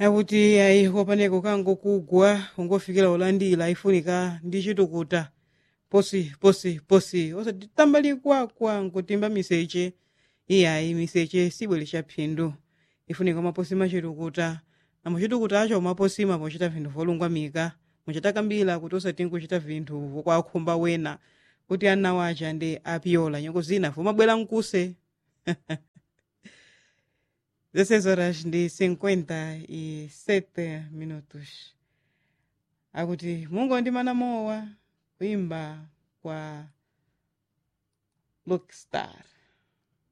akuti ayi wapaneko kango kugwa ungofikira ulandira ifunika ndi chitukuta posi posi posi osati tambalikwakwa nkutimba miseche iyayi miseche sibweretsa phindu ifunika maposi machitukuta na muchitukuta acho maposima pochita vinthu volungwamika muchitakambira kuti osati nkuchita vinthu vokwakhumba wena kuti ana wacha ndi apyola nyengo zina vomabwera mkuse 16 horas ndi 57 minutos akuti mungu ndimana mowa kuimba kwa Lockstar